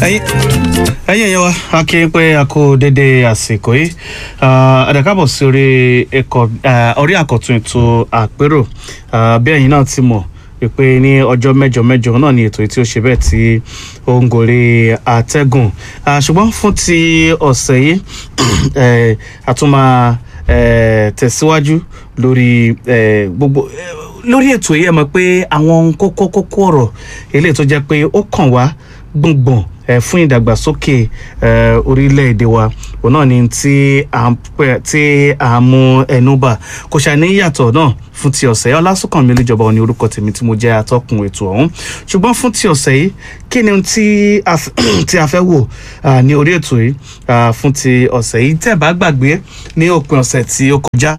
ẹ̀yin ẹ̀yin ẹ̀yẹ wa a kí n pé a kú dédé àsìkò yìí àdàkàbọ̀ sí orí ẹ̀kọ́ orí àkọ́tún ètò àpérò Ah, bí ẹ̀yin náà ti mọ̀ pé ní ọjọ́ mẹ́jọ mẹ́jọ náà ni ètò yìí tí ó ṣe bẹ́ẹ̀ tí ó ń gorí àtẹ́gùn Ah, ṣùgbọ́n fún ti ọ̀sẹ̀ yìí eh, a tún máa eh, tẹ̀síwájú lórí eh, gbogbo eh, lórí ètò yìí ẹ mọ̀ pé àwọn kókó kókó ọ̀rọ̀ eléyìí tó jẹ́ pé ó kàn wá gbọ̀ngbọ̀n eh, fún ìdàgbàsókè eh, orílẹ̀-èdè wa òun náà ni tí à ń pẹ́ tí à ń mú ẹnu bà kò ṣàní yàtọ̀ náà fún ti ọ̀sẹ̀ yìí ọlásùnkànmí olùjọba òní orúkọ tèmi tí mo jẹ́ atọ́kùn ètò ọ̀hún ṣùgbọ́n fún ti ọ̀sẹ̀ yìí kí ni ohun tí a f- tí a fẹ́ wò ah, ní orí ètò yìí ah, fún ti ọ̀sẹ̀ yìí tẹ́ bá gbàgbé ní òpin ọ̀sẹ̀ tí ó kọjá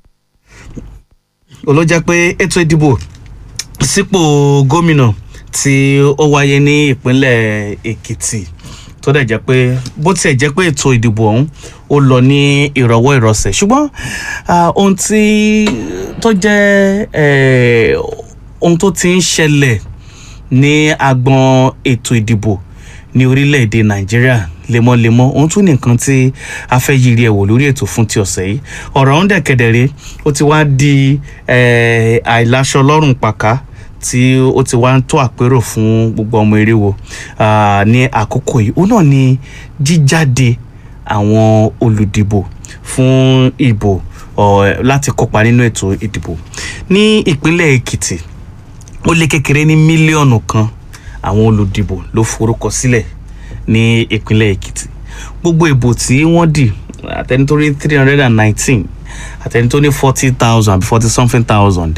olójẹ́ pé ètò ìdìbò sípò gómìnà tí ó wáyé ní ìpínlẹ̀ èkìtì tó dẹ̀ jẹ́ pé bó tiẹ̀ jẹ́ pé ètò ìdìbò ọ̀hún ó lọ ní ìrọ̀wọ́ ìrọsẹ̀ ṣùgbọ́n ah, ohun tí tó jẹ́ eh, ohun tó ti ń ṣẹlẹ̀ ní agbọn ètò ìdìbò ní orílẹ̀-èdè nàìjíríà lemọ́lemọ́ ohun tún nìkan tí a fẹ́ yiri ẹ̀wò lórí ètò fún ti ọ̀sẹ̀ yìí ọ̀rọ̀ ọ̀hún dẹ̀kẹ̀dẹ̀rẹ́ ó ti wá di eh, àìláṣọ lọ́rùn pàká tí ó ti wá ń tó àpérò fún gbogbo ọmọ eré wo ah, ní àkókò yìí òun náà ni jíjáde àwọn olùdìbò fún ìbò ọ̀, láti kópa nínú ètò ìdìbò ní ìpínlẹ̀ èkìtì ó lé kékeré ní mílíọ̀nù kan àwọn olùdìbò ló forúkọ sílẹ̀ ní ìpínlẹ̀ èkìtì gbogbo ìbò tí wọ́n dì àtẹni tó rí three hundred and nineteen àtẹni tó ní forty thousand àbí forty something thousand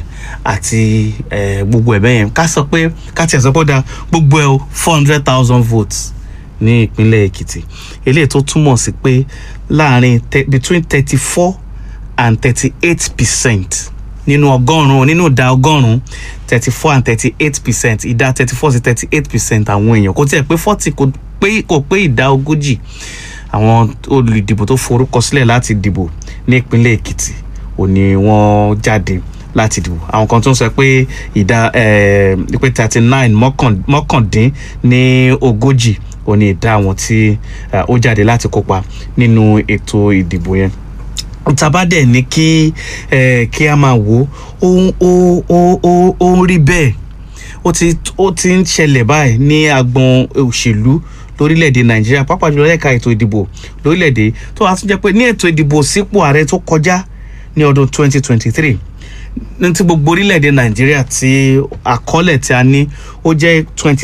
àti eh, gbogbo ẹ̀ bẹ́yẹn ká sọ pé ká tiẹ̀ sọ pé ó da gbogbo ẹ̀ o four hundred thousand votes ní ìpínlẹ̀ èkìtì eléyìí tó túmọ̀ sí pé láàrin te- between thirty four and thirty eight percent nínú ọgọ́rùn-ún nínú ìdá ọgọ́rùn-ún thirty four and thirty eight percent ìdá thirty four sí thirty eight percent àwọn èèyàn kò tiẹ̀ pé forty kò pé kò pé ìdá ogójì àwọn olùdìbò tó forúkọ sílẹ̀ láti dìbò ní ìpínlẹ̀ èkìtì ò ní wọ́n jáde láti dìbò àwọn kan tó ń sọ pé ìdá eh, pé thirty nine mọ́kàndín ní ogójì ò ní ìdá àwọn tí eh, ó jáde láti kópa nínú ètò ìdìbò yẹn tabadẹ ní kí ẹ kí a máa wò ó ó ó ó ó ń rí bẹ́ẹ̀ ó ti ó ti ń ṣẹlẹ̀ báyìí ní agbọn òṣèlú lórílẹ̀‐èdè nàìjíríà pàápàá jùlọ ẹ̀ka ètò ìdìbò lórílẹ̀‐èdè tó wàá tún jẹ́ pé ní ètò ìdìbò sípò ààrẹ tó kọjá ní ọdún 2023 ní ti gbogbo orílẹ̀‐èdè nàìjíríà tí àkọọ́lẹ̀ tí a ní ó jẹ́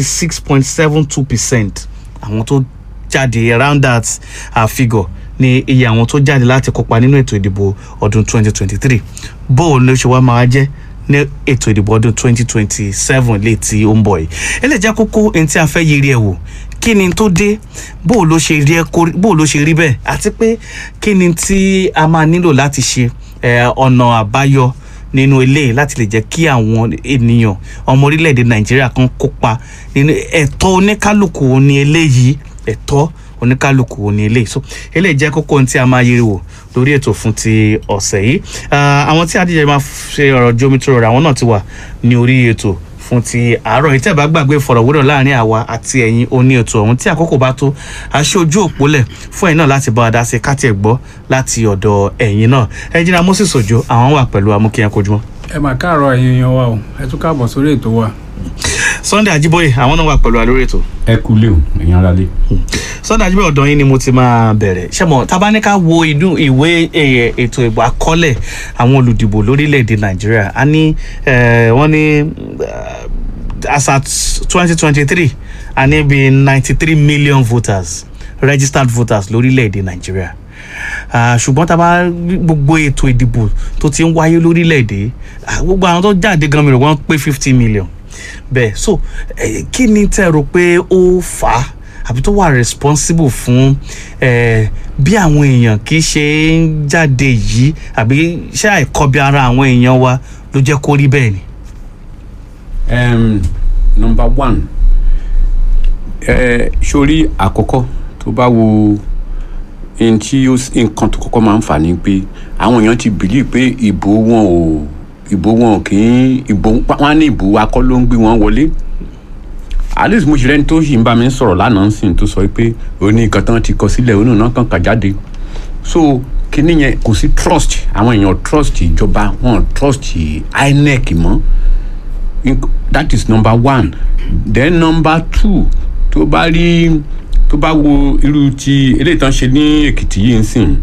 26.72 percent àwọn tó jáde around that uh, figure ní iye àwọn tó jáde láti kópa nínú ètò ìdìbò ọdún 2023 bóò ló ṣe wá máa jẹ́ ní ètò ìdìbò ọdún 2027 lè tí ó ń bọ̀ yìí eléyìí jẹ́ kókó ẹni tí a fẹ́ yiri ẹ̀ wò kí ni tó dé bóò ló ṣe rí ẹ kó bóò ló ṣe rí bẹ́ẹ̀ àti pé kí ni tí a máa nílò láti ṣe eh, ọ̀nà àbáyọ nínú eléyìí láti lè jẹ́ kí àwọn ènìyàn ọmọ orílẹ̀-èdè nàìjíríà kan kópa nínú ẹ̀tọ́ oníkálukú ní eléyìí ẹ̀tọ́ oníkálukú ní eléyìí so eléyìí jẹ́ kókó ohun tí a máa yiri wò lórí ètò fún ti ọ̀sẹ̀ yìí Ah, àwọn tí adíjẹ máa ṣe ọ̀rọ̀ jomi tó rọrọ̀ àwọn náà ti wà ní orí ètò fún ti àárọ̀ yìí tẹ́ bá gbàgbé ìfọ̀rọ̀wérọ̀ láàrin àwa àti ẹ̀yin oní ètò ọ̀hún tí àkókò bá tó aṣọ ojú òpólẹ̀ fún ẹ̀yin náà láti bá wa dá sí káti ẹ̀ gbọ́ láti ọ̀dọ̀ ẹ̀yin náà ẹ̀jìnà moses ojo àwọn wà pẹ̀lú amúkíyàn kojúmọ́ ẹ mà káàárọ̀ ẹ̀yin èèyàn wa o ẹ tún káàbọ̀ sórí ètò wa. sunday ajiboye àwọn náà wà pẹ̀lú wa lórí ètò ẹ kú lé o ẹ̀yin ara lé. sunday ajiboye ọ̀dọ̀ yín ni mo ti máa bẹ̀rẹ̀ ṣẹ́mọ̀ tabaníkà wo inú ìwé eh, ètò ìbò àkọọ́lẹ̀ àwọn olùdìbò lórílẹ̀‐èdè nàìjíríà a ní eh, wọ́n ní eh, as at twenty twenty three a ní bíi ninety three million voters registered voters lórílẹ̀‐èdè nàìjíríà Ah, ṣùgbọ́n tá a bá rí gbogbo ètò ìdìbò tó ti ń wáyé lórílẹ̀‐èdè ah, gbogbo àwọn tó jáde gan mi rò wọ́n pé fifty million bẹ́ẹ̀ so eh, kí ni tẹ́ ẹ rò pé ó fà á àbí tó wà responsible fún eh, bí àwọn èèyàn kì í ṣe ń jáde yìí àbí ṣé àìkọbi ara àwọn èèyàn wa ló jẹ́ kó rí bẹ́ẹ̀ ni. um, number one ẹ sórí àkọ́kọ́ tó bá wo n tí ó s- nǹkan tó kọ́kọ́ máa ń fà ní pé àwọn èèyàn ti bìlí pé ìbò wọn ò ìbò wọn ò kì í ìbò wọn á ní ìbò wa kọ́ ló ń gbé wọn wọlé at least mo ṣe rẹ́ni tó yìí ń bá mi sọ̀rọ̀ lánàá sìn tó sọ pé òní nǹkan tán ti kọ sílẹ̀ òun náà kàn kà jáde so kíní yẹn kò sí trust àwọn èèyàn trust ìjọba wọn trust INEC mọ́ Inc- that is number one then number two tó bá rí tó bá wo irú ti eléyìí tán ṣe ní Èkìtì yìí ń sìn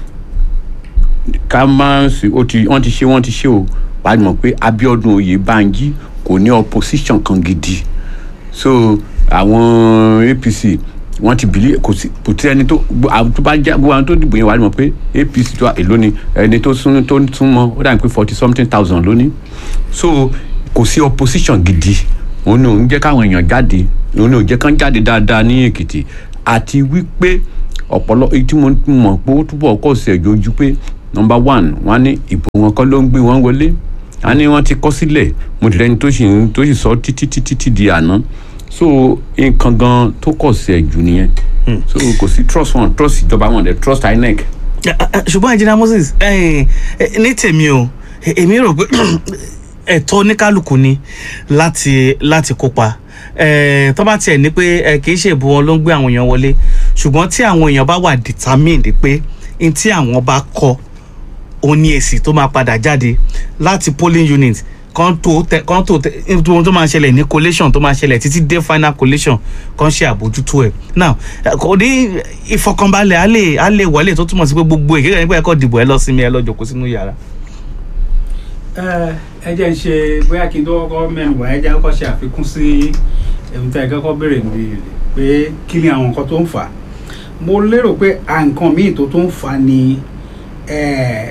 ká má sí ó ti wọ́n ti ṣe wọ́n ti ṣe o wàá mọ̀ pé Abíọ́dún Oyèbánjí kò ní opposition kan gidi so àwọn APC wọ́n ti bìlí kò sí kò tí ẹni tó gbọ́- àwọn tó bá jẹ́ gbogbo àwọn tó dìbò yẹn wàá mọ̀ pé APC tó èló ni ẹni tó sún tó sún mọ́ ó dàbí pé forty something thousand lónìí so kò sí opposition gidi òun ni òun jẹ́ káwọn èèyàn jáde òun ni òun jẹ́ kán jáde dáadáa ní Èkìtì àti wípé ọ̀pọ̀lọ èyí tí mo mọ̀ pé ó túbọ̀ kọ̀ sí ẹ̀jọ́ ojú pé number one wọ́n á ní ìbò wọn kọ́ ló ń gbé wọn wọlé a ní wọ́n ti kọ́ sílẹ̀ mo dì rẹ́ni tó sì ń tó sì sọ títí títí tí di àná so nǹkan gan tó kọ̀ sí ẹ̀jù nìyẹn so kò sí trust wọn trust ìjọba wọn dẹ̀ trust INEC. ṣùgbọ́n engineer Moses eh, eh, ní tèmi o eh, èmi rò pé ẹ̀tọ́ oníkálukú ni láti láti kópa eh, tó bá tiẹ̀ ní pé eh, kì í ṣe ìbò wọn ló ń gbé àwọn èèyàn wọlé ṣùgbọ́n tí àwọn èèyàn bá wà determined pé n tí àwọn bá kọ òun ni èsì tó máa padà jáde láti polling unit kan tó tẹ kan tó tẹ ohun tó máa ṣẹlẹ̀ ní collation tó máa ṣẹlẹ̀ títí dé final collation kan ṣe àbójútó ẹ̀ now eh, kò ní ìfọkànbalẹ̀ á lè á lè wọlé tó túmọ̀ sí pé gbogbo èkéyà nípa ẹ̀kọ́ dìbò ẹ lọ sinmi ẹ lọ jókòó sínú yàrá. ẹ ẹ jẹ́ ń ṣe bóyá kí n tó kọ́kọ́ mẹ́nu wá ẹ jẹ́ kọ́kọ́ ṣe àfikún sí ohun tí ẹ kọ́kọ́ béèrè níbi pé kí ni àwọn nǹkan tó ń fà á mo lérò pé à nǹkan míì tó tó ń fà á ni eh,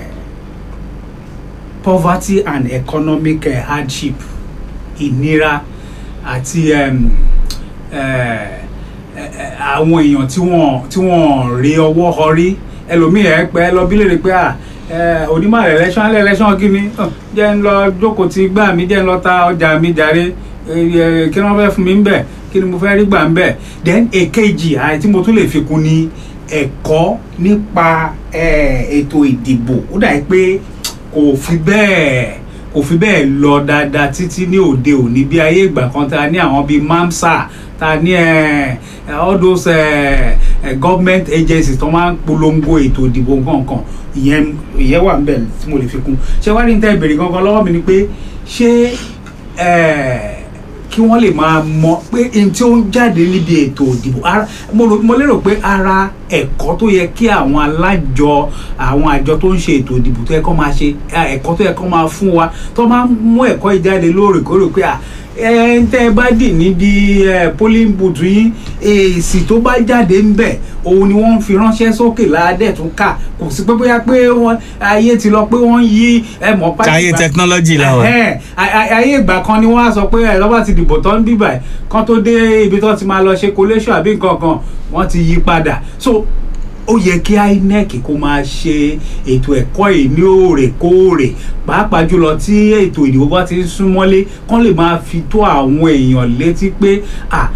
poverty and economic eh, hardship ìnira àti em, eh, eh, àwọn èèyàn tí wọ́n tí wọ́n rí ọwọ́ họrí ẹlòmíì ẹ pẹ́ lọ bí léèrè pé à ẹ onímọ̀ election alẹ́ election kí ni Hàn, jẹ́ ń lọ jókòó ti gbà mí jẹ́ ń lọ ta ọjà mi jàre ẹ, ẹ, kí ni wọ́n fẹ́ fún mi ń bẹ̀ kí ni mo fẹ́ rí gbà ń bẹ̀ then èkejì àì tí mo tún lè fi kún ni ẹ̀kọ́ nípa ẹ, ètò ìdìbò ó dà pé kò fi bẹ́ẹ̀ kò fi bẹ́ẹ̀ lọ dáadáa títí ní òde òní bí ayé ìgbà kan tá a ní àwọn bíi mamsa tá a ní ẹ, ẹ, all those ẹ, ẹ, government agencies tó máa ń polongo ètò ìdìbò nǹkan ìyẹn ìyẹn wà níbẹ̀ tí mo lè fi kún ṣé wàá rí ní tẹ́ ìbéèrè gangan lọ́wọ́ mi ni pé ṣé ẹ, kí wọ́n lè máa mọ pé n tí ó ń jáde níbi ètò ìdìbò ara mo rò- mo lérò pé ara ẹ̀kọ́ tó yẹ kí àwọn alájọ àwọn àjọ tó ń ṣe ètò ìdìbò tó yẹ kó máa ṣe eh, ẹ̀kọ́ tó yẹ kó máa fún wa tó máa ń mú ẹ̀kọ́ yìí jáde lóòrèkóòrè pé à ẹ ń tẹ́ ẹ bá dì níbi eh, polling booth yín èsì tó bá jáde ń bẹ̀ òun ni wọ́n ń fi ránṣẹ́ sókè ládẹ̀ tún kà kò sí pé bóyá pé wọ́n ayé ti lọ pé wọ́n yí ẹ mọ̀ pàṣẹ ayé technology la wà. Ẹhẹ́n, a- a- ayé ìgbà kan ni wọ́n á sọ pé ẹ lọ́ba ti dìbò tán bíbà ẹ̀ kan tó dé ibi tó ti máa lọ ṣe collation àbí nǹkan kan wọ́n ti yí padà so ó yẹ kí INEC kó máa ṣe ètò ẹ̀kọ́ yìí ní òrèkóòrè pàápàá jùlọ tí ètò ìdìbò bá ti ń súnmọ́lé kán lè máa fi tó àwọn èèyàn létí pé à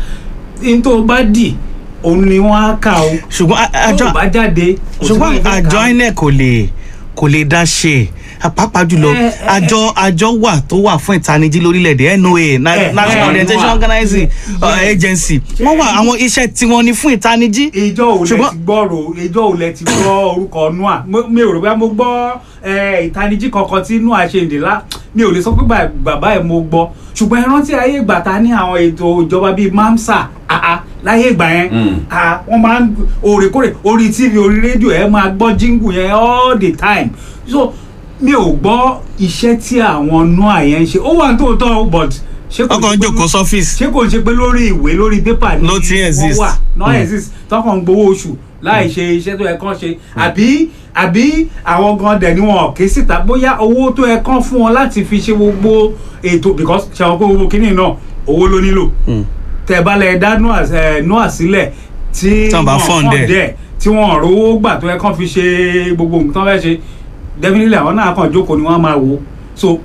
n tó bá dì òun ni wọ́n á kà ó ṣùgbọ́n a- tó àjọ bá jáde kò sí ṣùgbọ́n wọ́n fẹ́ àjọ kà á. INEC kò lè kò lè dá ṣe pàápàá jùlọ Eh, eh, àjọ àjọ wà tó wà fún ìtanijí lórílẹ̀‐èdè NOA Na- Eh, National eh, Orientation wà. Organizing uh, Yes. Agency wọ́n wà àwọn iṣẹ́ tiwọn ni fún ìtanijí. ìjọ ò lẹ Ṣùgbọ́n- ti gbọ́rò ìjọ ò lẹ ti gbọ́ orúkọ nua Mo- mi ò rò bá mo gbọ́ eh, ìtanijí kankan tí nua ṣe ìdílá mi ò lè sọ pé bà- bàbá ẹ̀ mo gbọ́ ṣùgbọ́n ẹ rántí ayé ìgbà ta ní àwọn ètò ìjọba bíi mamsa àá láyé ìgbà yẹn Mm. àá wọ́n máa ń òrèkóòrè orí tv orí rédíò ẹ máa gbọ́ jíngù yẹn all the time so mi ò gbọ́ iṣẹ́ tí àwọn nua yẹn ń ṣe ó wà ní tòótọ́ o, but ṣé kò ọkọ̀ ṣe ń pé jòkó sọ́fíìsì. ṣé kò ń ṣe pé lórí ìwé lórí pépà ni Ló ti wọ́n exist. wà náà Mm. exist tọkàn ń gbowó oṣù láì ṣe iṣẹ́ tó yẹ kán ṣe àbí àbí àwọn gan dẹ̀ ni wọn ké síta bóyá owó tó yẹ kán fún wọn láti fi ṣe gbogbo ètò because ṣe àwọn kó gbogbo kínní náà owó ló nílò tẹ bá lẹ dá noah sílẹ̀ tí Tán bá wọn fund ẹ̀. dẹ̀ tí wọn rówó gbà tó yẹ kán fi ṣe gbogbo nǹkan tó fẹ́ ṣe definitely àwọn náà kàn jókòó ni wọ́n máa wò so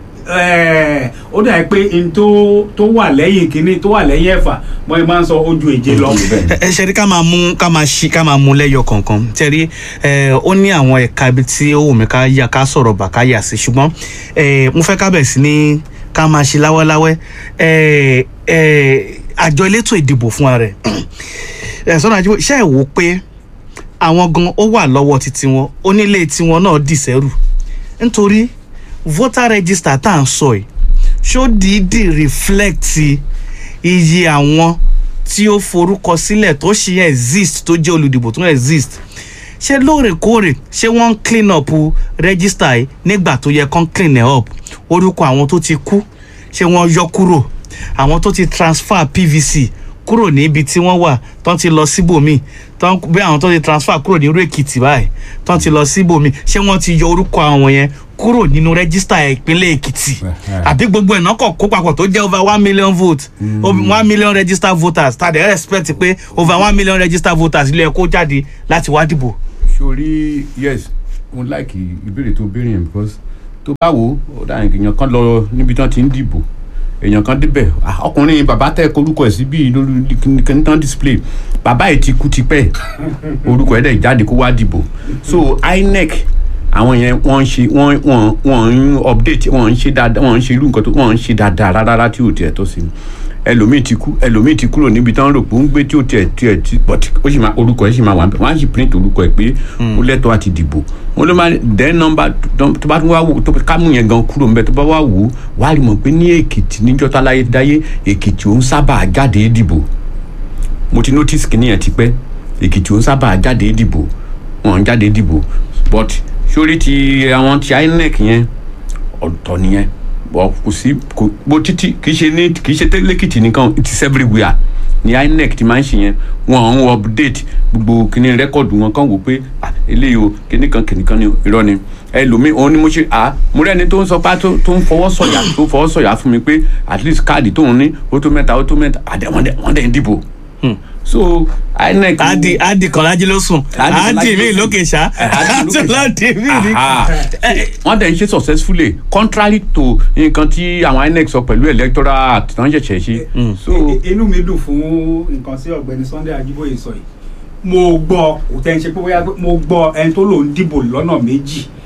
eh, ó dà pé n tó tó wà lẹ́yìn kínní tó wà lẹ́yìn ẹ̀fà wọ́n yẹn máa ń sọ ojú èje lọ. ẹ ẹ ṣe rí ká máa mú ká máa ṣí ká máa mú lẹ́yọ kọ̀ọ̀kan tẹ́rí ẹ ó ní àwọn ẹ̀ka ibi tí ó wù mí ká yà ká sọ̀rọ̀ bà ká yà sí ṣùgbọ́n ẹ mo fẹ́ ká bẹ̀ sí ní ká máa ṣe láwẹ́láwẹ́ ẹ ẹ àjọ elétò ìdìbò fúnra rẹ̀ ẹ̀ sọ́nà àjíbó ṣe é wò ó pé àwọn gan ó wà lọ́wọ́ títí wọn onílé tiwọn náà dìsẹ́rù nítorí voter register tá à ń sọ yìí ṣó dìídì reflect iye àwọn tí ó forúkọ sílẹ̀ tó ṣì exist tó jẹ́ olùdìbò tó exist ṣé lóòrèkóòrè ṣé wọ́n ń clean up register yìí nígbà tó yẹ kán clean it up orúkọ àwọn tó ti kú ṣé wọ́n yọ kúrò àwọn tó ti transfer pvc kúrò níbi tí wọ́n wà tán ti lọ síbòmíì tán bí àwọn tó ti transfer kúrò ní irú èkìtì báyìí tán ti lọ síbòmíì ṣé wọ́n ti yọ orúkọ àwọn yẹn kúrò nínú rẹ́gísítà ìpínlẹ̀ èkìtì àbí gbogbo ìná kọ̀ kó papọ̀ tó jẹ́ over one million vote one million registered voters tàdé expect pé over one million registered voters ilé ẹ̀kọ́ jáde láti wá dìbò. sori yes mo like ìbéèrè tó béèrè yẹn because tó bá wò ó dáhùn èèyàn kan lọ níbi tí wọ́n ti ń dìbò èèyàn kan débẹ̀ ah, ọkùnrin bàbá tẹ korúkọ ẹ̀ sí bíi lórí kìnìkan display bàbá yìí ti kú tipẹ́ orúkọ ẹ̀ dẹ̀ jáde kó wá dìbò so inec àwọn yẹn wọ́n ń ṣe wọ́n wọ́n wọ́n ń update wọ́n ń ṣe dáadáa wọ́n ń ṣe irú nǹkan tó wọ́n ń ṣe dáadáa rárá tí ò tiẹ̀ tó sí ẹlòmíì ti kú ẹlòmíì ti kúrò níbi tí wọ́n rò pé ó ń gbé tí ò tiẹ̀ tiẹ̀ tí but ó sì máa orúkọ ẹ̀ sì máa wà níbẹ̀ wọ́n á sì print orúkọ ẹ̀ pé ó lẹ́tọ̀ọ́ àti dìbò wọ́n ló máa then number tó bá tún wá wò tó kámú yẹn gan kúrò níbẹ̀ tó bá wá wò ó wà á rí mọ̀ pé ní èkìtì níjọ́ tá láyé dáyé èkìtì òun sábà jáde dìbò mo ti notice kìíní yẹn ti pẹ́ èkìtì òun sábà jáde dìbò wọn jáde dìbò but sórí ti àwọn ti inec yẹn ọ̀tọ̀ nìyẹn bọ̀ kò sí kò bó títí kì í ṣe ní kì í ṣe tẹ́lẹ̀kìtì nìkan it is everywhere ní inec ti máa ń ṣe yẹn wọn ń update gbogbo kíní rẹ́kọ̀dù wọn kàn wò pé ah eléyìí o kíní kan kíní kan ní irọ́ ni ẹlòmíì òun ni mo ṣe ah mo rẹ́ni tó ń sọ pé tó ń fọwọ́ sọ̀yà tó fọwọ́ sọ̀yà fún mi pé at least káàdì tóun ní ó tó mẹ́ta ó tó mẹ́ta àdé wọ́n dẹ̀ ń dìbò so inec. adi adi kọlájí ló sùn Adi Kọlájí adi mi ló sùn. lókè ṣá Adi lókè ṣá. adi mi ni. Aha. wọ́n dẹ̀ ń ṣe successfully contrary to nǹkan tí àwọn inec sọ pẹ̀lú electoral act tó ń ṣẹ̀ṣẹ̀ ṣe. so I- inú mi dùn fún nǹkan tí ọ̀gbẹ́ni sunday ajíbóyè sọ yìí mo gbọ́ kò tẹ́ ń ṣe pé bóyá pé mo gbọ́ ẹni tó lòún dìbò lọ́nà méjì